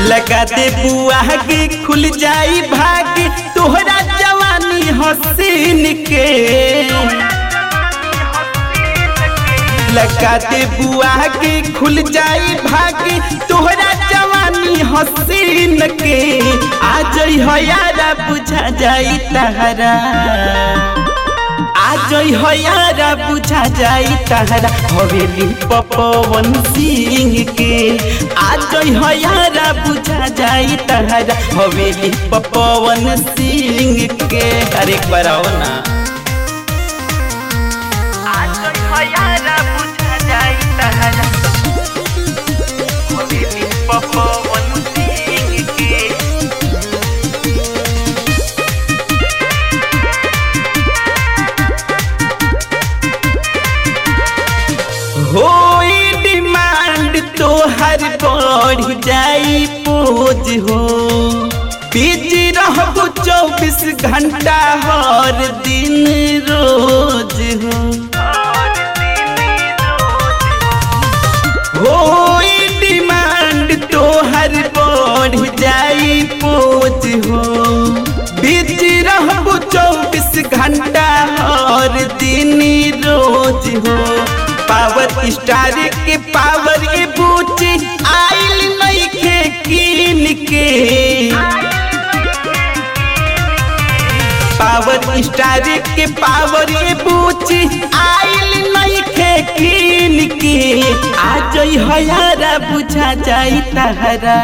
लगा दे बुआ के खुल जाई भाग तोहरा जवानी हसीन के लगा दे बुआ के खुल जाई भाग तोहरा जवानी हसीन के आ जई हो यारा बुझा जाई तहरा आ जई हो यारा बुझा जाई तहरा हवेली पपवन सिंह के आ जई हो यारा बुझा जाई तहरा हवेली पपवन सिंह के अरे एक बार आओ ना आ जई हो यारा बुझा जाई तहरा हवेली पपवन सिंह के होई डिमांड तो हर बढ़ जाई पोज हो बिजी रहबो चौबीस घंटा हर दिन रोज हो होई डिमांड तो हर बढ़ जाई पोज हो बिजी रहबो चौबीस घंटा हर दिन रोज हो पावर स्टार के पावर ए बूची आइल नइखे कीन के पावर स्टार के पावर ए बूची आइल नइखे कीन के आ जई हयारा बुझा जाई तहरा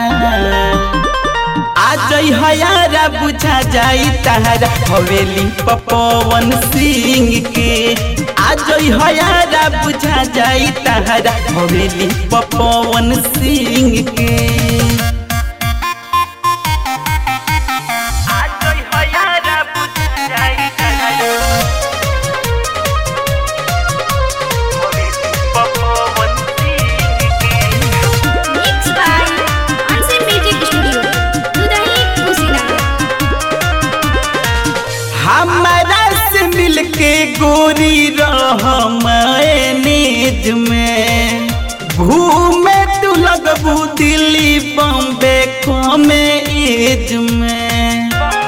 आ जई हयारा बुझा जाई तहरा हवेली पपवन सिंह के आ जई हयारा बुझा जाई तहरा हवेली पपवन सिंह के आ जई हयारा बुझा जाई तहरा हवेली पपवन सिंह के Mixed by Ansi Music Studio, Dudahi, Kushinagar. हमारा से मिलके गोरी रह मैनेज में घूमे तू लगबू दिल्ली बॉम्बे कमे एज में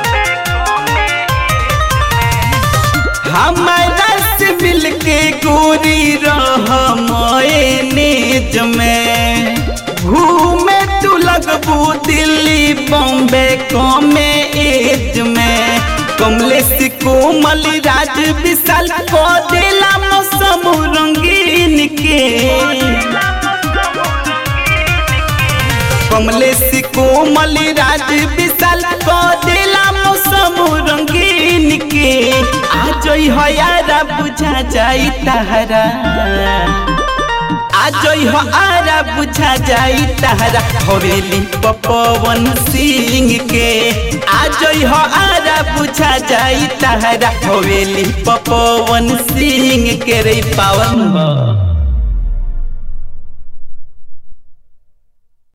हमारा से मिलके गोरी रह मैनेज में घूमे तू लगबू दिल्ली बॉम्बे कमे एज में कमलेश कोमल राज विशाल को दिला मौसम रंगीन के कमलेश कोमल राज विशाल को दिला मौसम रंगीन के आ जई हो यारा बुझा जाई तहरा आ जई हो आरा बुझा जाई तहरा हवेली पपवन सिंह के आ जई हो आरा बुझा जाई तहरा हवेली पपवन सिंह के रे पावन हो